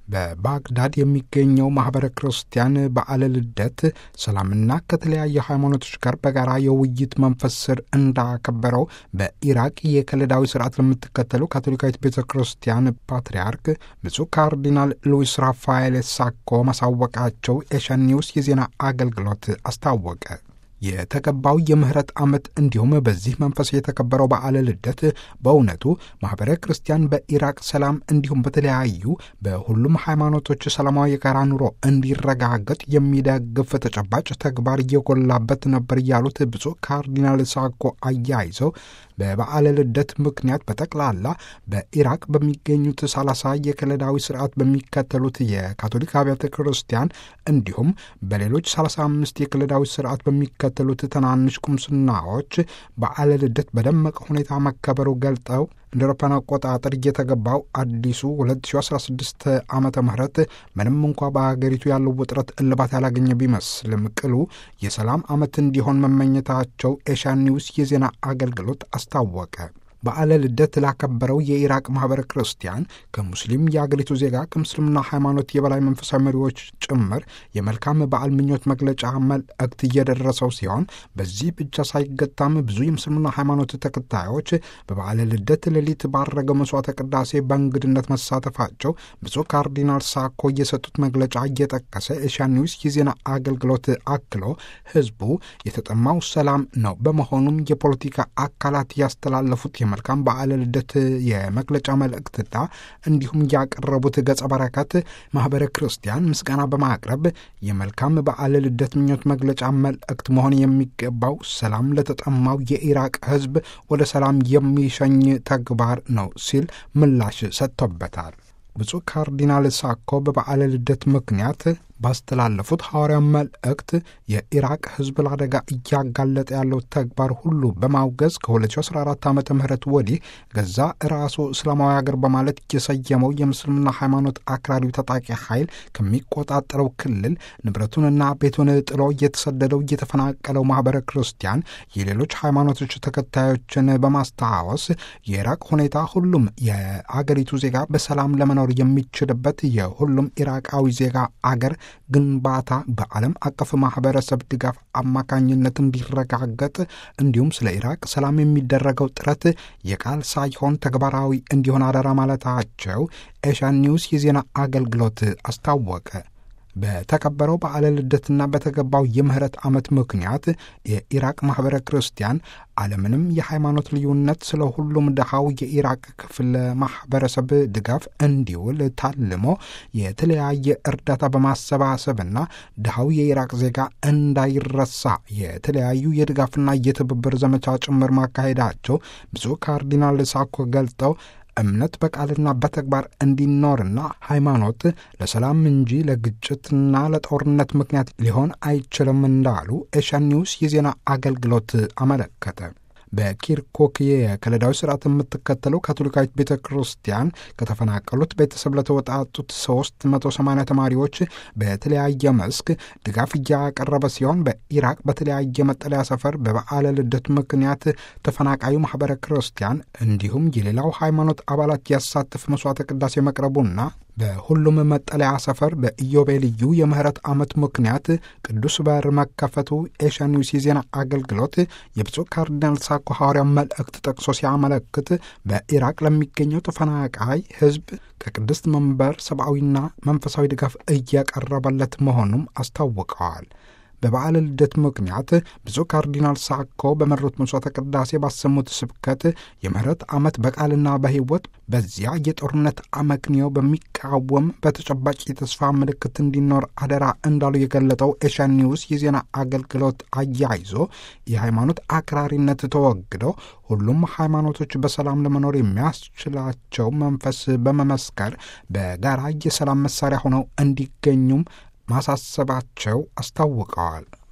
በባግዳድ የሚገኘው ማኅበረ ክርስቲያን በዓለ ልደት ሰላምና ከተለያዩ ሃይማኖቶች ጋር በጋራ የውይይት መንፈስ ስር እንዳከበረው በኢራቅ የከለዳዊ ስርዓት ለምትከተሉ ካቶሊካዊት ቤተ ክርስቲያን ፓትርያርክ ብፁዕ ካርዲናል ሉዊስ ራፋኤል ሳኮ ማሳወቃቸው ኤሽያን ኒውስ የዜና አገልግሎት አስታወቀ። የተገባው የምህረት ዓመት እንዲሁም በዚህ መንፈስ የተከበረው በዓለ ልደት በእውነቱ ማኅበረ ክርስቲያን በኢራቅ ሰላም እንዲሁም በተለያዩ በሁሉም ሃይማኖቶች ሰላማዊ የጋራ ኑሮ እንዲረጋገጥ የሚደግፍ ተጨባጭ ተግባር እየጎላበት ነበር ያሉት ብፁዕ ካርዲናል ሳኮ አያይዘው በበዓለ ልደት ምክንያት በጠቅላላ በኢራቅ በሚገኙት ሰላሳ የከለዳዊ ስርዓት በሚከተሉት የካቶሊክ አብያተ ክርስቲያን እንዲሁም በሌሎች 35 የከለዳዊ ስርዓት በሚከተሉት ትናንሽ ቁምስናዎች በዓለ ልደት በደመቀ ሁኔታ መከበሩ ገልጠው እንደ አውሮፓውያን አቆጣጠር እየተገባው አዲሱ 2016 ዓመተ ምህረት ምንም እንኳ በሀገሪቱ ያለው ውጥረት እልባት ያላገኘ ቢመስልም ቅሉ የሰላም ዓመት እንዲሆን መመኘታቸው ኤሽያን ኒውስ የዜና አገልግሎት አስታወቀ። በዓለ ልደት ላከበረው የኢራቅ ማኅበረ ክርስቲያን ከሙስሊም የአገሪቱ ዜጋ ከምስልምና ሃይማኖት የበላይ መንፈሳዊ መሪዎች ጭምር የመልካም በዓል ምኞት መግለጫ መልእክት እየደረሰው ሲሆን በዚህ ብቻ ሳይገታም ብዙ የምስልምና ሃይማኖት ተከታዮች በበዓለ ልደት ሌሊት ባረገው መስዋዕተ ቅዳሴ በእንግድነት መሳተፋቸው ብፁዕ ካርዲናል ሳኮ የሰጡት መግለጫ እየጠቀሰ ኤሽያን ኒውስ የዜና አገልግሎት አክሎ ሕዝቡ የተጠማው ሰላም ነው። በመሆኑም የፖለቲካ አካላት ያስተላለፉት የመልካም በዓለ ልደት የመግለጫ መልእክትና እንዲሁም ያቀረቡት ገጸ በረከት ማኅበረ ክርስቲያን ምስጋና በማቅረብ የመልካም በዓለ ልደት ምኞት መግለጫ መልእክት መሆን የሚገባው ሰላም ለተጠማው የኢራቅ ሕዝብ ወደ ሰላም የሚሸኝ ተግባር ነው ሲል ምላሽ ሰጥቶበታል። ብፁዕ ካርዲናል ሳኮ በበዓለ ልደት ምክንያት ባስተላለፉት ሐዋርያ መልእክት የኢራቅ ሕዝብ ለአደጋ እያጋለጠ ያለው ተግባር ሁሉ በማውገዝ ከ2014 ዓ ም ወዲህ ገዛ ራሱ እስላማዊ አገር በማለት የሰየመው የምስልምና ሃይማኖት አክራሪው ታጣቂ ኃይል ከሚቆጣጠረው ክልል ንብረቱንና ቤቱን ጥሎ እየተሰደደው እየተፈናቀለው ማኅበረ ክርስቲያን የሌሎች ሃይማኖቶች ተከታዮችን በማስታወስ የኢራቅ ሁኔታ ሁሉም የአገሪቱ ዜጋ በሰላም ለመኖር የሚችልበት የሁሉም ኢራቃዊ ዜጋ አገር ግንባታ በዓለም አቀፍ ማህበረሰብ ድጋፍ አማካኝነት እንዲረጋገጥ እንዲሁም ስለ ኢራቅ ሰላም የሚደረገው ጥረት የቃል ሳይሆን ተግባራዊ እንዲሆን አደራ ማለታቸው ኤሽያን ኒውስ የዜና አገልግሎት አስታወቀ። በተከበረው በዓለ ልደትና በተገባው የምህረት ዓመት ምክንያት የኢራቅ ማኅበረ ክርስቲያን አለምንም የሃይማኖት ልዩነት ስለ ሁሉም ድሃው የኢራቅ ክፍል ማኅበረሰብ ድጋፍ እንዲውል ታልሞ የተለያየ እርዳታ በማሰባሰብና ድሃው የኢራቅ ዜጋ እንዳይረሳ የተለያዩ የድጋፍና የትብብር ዘመቻ ጭምር ማካሄዳቸው ብፁዕ ካርዲናል ሳኮ ገልጠው እምነት በቃልና በተግባር እንዲኖርና ሃይማኖት ለሰላም እንጂ ለግጭትና ለጦርነት ምክንያት ሊሆን አይችልም እንዳሉ ኤሽያን ኒውስ የዜና አገልግሎት አመለከተ። በኪርኮክ የከለዳዊ ስርዓት የምትከተለው ካቶሊካዊት ቤተ ክርስቲያን ከተፈናቀሉት ቤተሰብ ለተወጣጡት 380 ተማሪዎች በተለያየ መስክ ድጋፍ እያቀረበ ሲሆን በኢራቅ በተለያየ መጠለያ ሰፈር በበዓለ ልደት ምክንያት ተፈናቃዩ ማኅበረ ክርስቲያን እንዲሁም የሌላው ሃይማኖት አባላት ያሳትፍ መስዋዕተ ቅዳሴ መቅረቡና በሁሉም መጠለያ ሰፈር በኢዮቤልዩ የምህረት ዓመት ምክንያት ቅዱስ በር መከፈቱ ኤሽያን ኒውስ የዜና አገልግሎት የብፁዕ ካርዲናል ሳኮ ሐዋርያ መልእክት ጠቅሶ ሲያመለክት በኢራቅ ለሚገኘው ተፈናቃይ ሕዝብ ከቅድስት መንበር ሰብአዊና መንፈሳዊ ድጋፍ እያቀረበለት መሆኑም አስታውቀዋል። በበዓለ ልደት ምክንያት ብፁዕ ካርዲናል ሳኮ በመሩት መስዋዕተ ቅዳሴ ባሰሙት ስብከት የምህረት ዓመት በቃልና በሕይወት በዚያ የጦርነት አመክንዮ በሚቃወም በተጨባጭ የተስፋ ምልክት እንዲኖር አደራ እንዳሉ የገለጠው ኤሽያን ኒውስ የዜና አገልግሎት አያይዞ የሃይማኖት አክራሪነት ተወግደው ሁሉም ሃይማኖቶች በሰላም ለመኖር የሚያስችላቸው መንፈስ በመመስከር በጋራ የሰላም መሳሪያ ሆነው እንዲገኙም ማሳሰባቸው አስታውቀዋል።